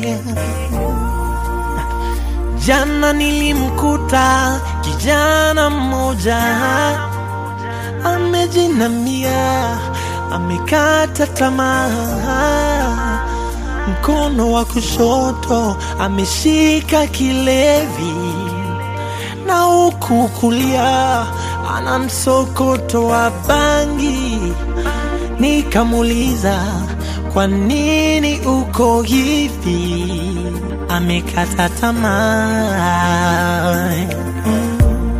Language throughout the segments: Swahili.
Jana nilimkuta kijana mmoja amejinamia, amekata tamaa, mkono wa kushoto ameshika kilevi, na huku kulia ana msokoto wa bangi. Nikamuuliza, kwa nini uko hivi? Amekata tamaa. Mm.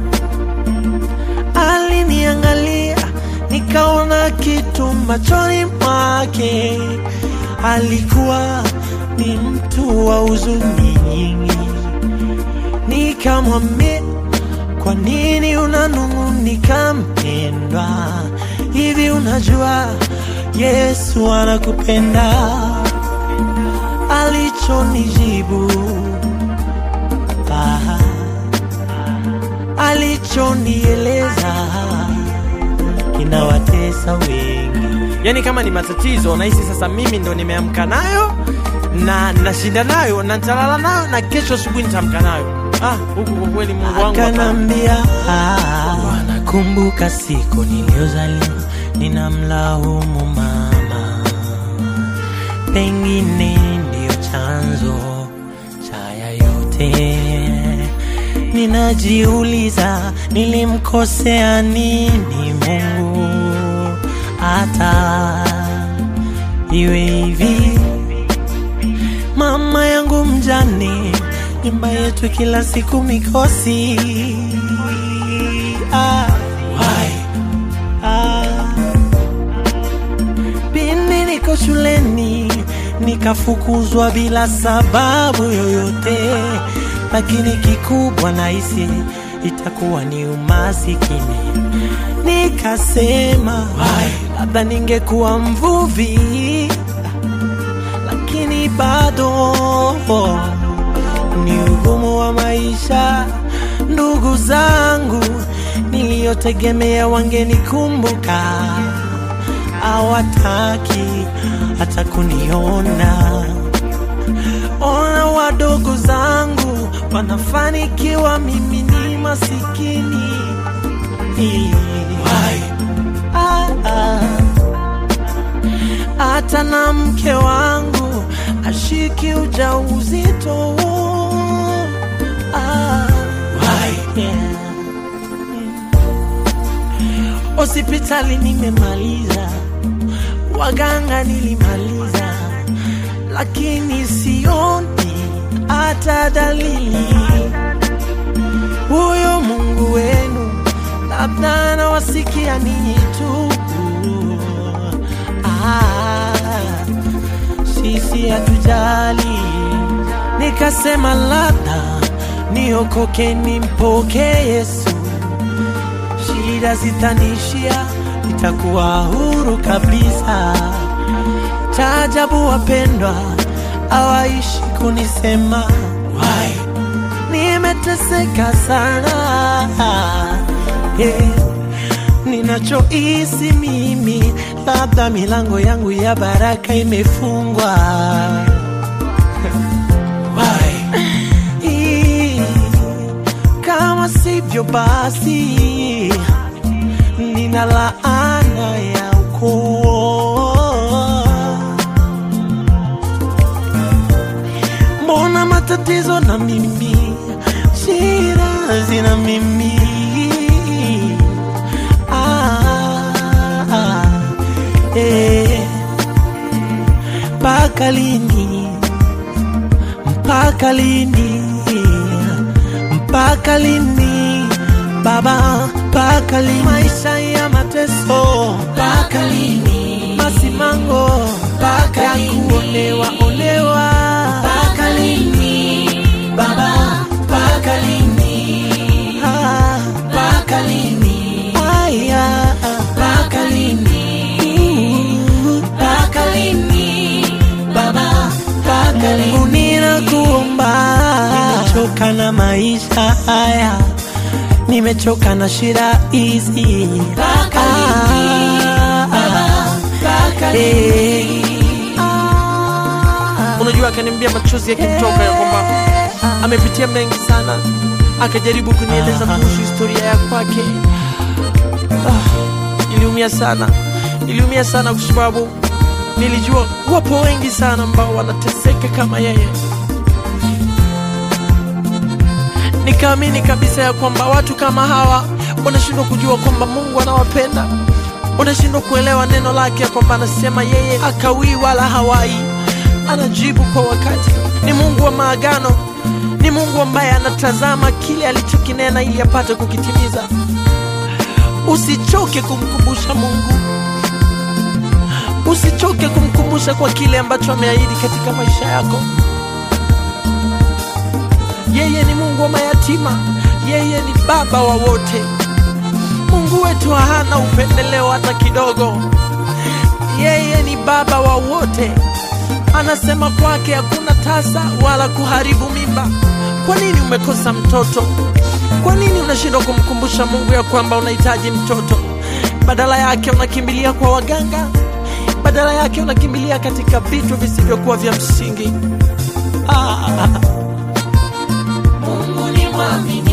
Aliniangalia, nikaona kitu machoni mwake. Alikuwa ni mtu wa huzuni nyingi. Nikamwambia, kwa nini unanung'unika mpendwa? Hivi unajua Yesu anakupenda? Alichonijibu ah, alichonieleza kinawatesa wengi. Yaani kama ni matatizo nahisi sasa mimi ndo nimeamka nayo na nashinda nayo na nitalala nayo na kesho asubuhi nitaamka nayo. Ah, huku kwa kweli Mungu wangu hapana. Akanambia, ah, wanakumbuka siku niliyozaliwa, ninamlaumu mama, pengine ndiyo chanzo cha haya yote. Ninajiuliza, nilimkosea nini Mungu hata iwe hivi? Mama yangu mjane, nyumba yetu kila siku mikosi. Ah, why? Ah, pindi niko shuleni nikafukuzwa bila sababu yoyote, lakini kikubwa nahisi itakuwa ni umasikini. Nikasema labda ningekuwa mvuvi lakini bado ni ugumu wa maisha. Ndugu zangu niliyotegemea wangenikumbuka, hawataki hata kuniona. Ona wadogo zangu wanafanikiwa, mimi ni masikini. Ah, ah hata na mke wangu ashiki ujauzito. Ah, yeah. Hospitali nimemaliza, waganga nilimaliza, lakini sioni hata dalili. Huyo Mungu wenu labda anawasikia ninyi tu. Ah, sisi hatujali. Nikasema labda niokoke nimpokee Yesu, shida zitanishia, nitakuwa huru kabisa. Taajabu wapendwa, hawaishi kunisema why, nimeteseka sana yeah. Ninachohisi mimi, labda milango yangu ya baraka imefungwa. Why? Ii, Kama sivyo basi, nina laana ya ukoo. Mbona matatizo na mimi, shida zina mimi Ah, ah, eh. Mpaka lini? Mpaka lini? Mpaka lini? Baba, mpaka lini? Maisha ya mateso, mpaka lini? Masimango, mpaka ya kuonewa onewa, mpaka lini? Baba, mpaka lini? Ah, mpaka lini? Aya, mpaka lini? Mpaka lini? Baba, mpaka lini? Mungu ninakuomba, nimechoka na maisha haya, nimechoka na shida hizi. Mpaka lini? Baba, mpaka lini? Unajua huyu akaniambia machozi yakimtoka ya kwamba amepitia mengi sana, akajaribu kunieleza kuhusu historia ya kwake. Ah, iliumia sana, iliumia sana kwa sababu nilijua wapo wengi sana ambao wanateseka kama yeye. Nikaamini kabisa ya kwamba watu kama hawa wanashindwa kujua kwamba Mungu anawapenda, wanashindwa kuelewa neno lake ya kwamba anasema yeye akawii wala hawai, anajibu kwa wakati. Ni Mungu wa maagano, ni Mungu ambaye anatazama kile alichokinena ili apate kukitimiza. Usichoke kumkumbusha Mungu, usichoke kumkumbusha kwa kile ambacho ameahidi katika maisha yako. Yeye ni Mungu wa mayatima, yeye ni baba wa wote. Mungu wetu hana upendeleo hata kidogo. Yeye ni baba wa wote. Anasema kwake hakuna tasa wala kuharibu mimba. Kwa nini umekosa mtoto? Kwa nini unashindwa kumkumbusha Mungu ya kwamba unahitaji mtoto? Badala yake unakimbilia kwa waganga, badala yake unakimbilia katika vitu visivyokuwa vya msingi. Ah. Mungu ni mwaminifu.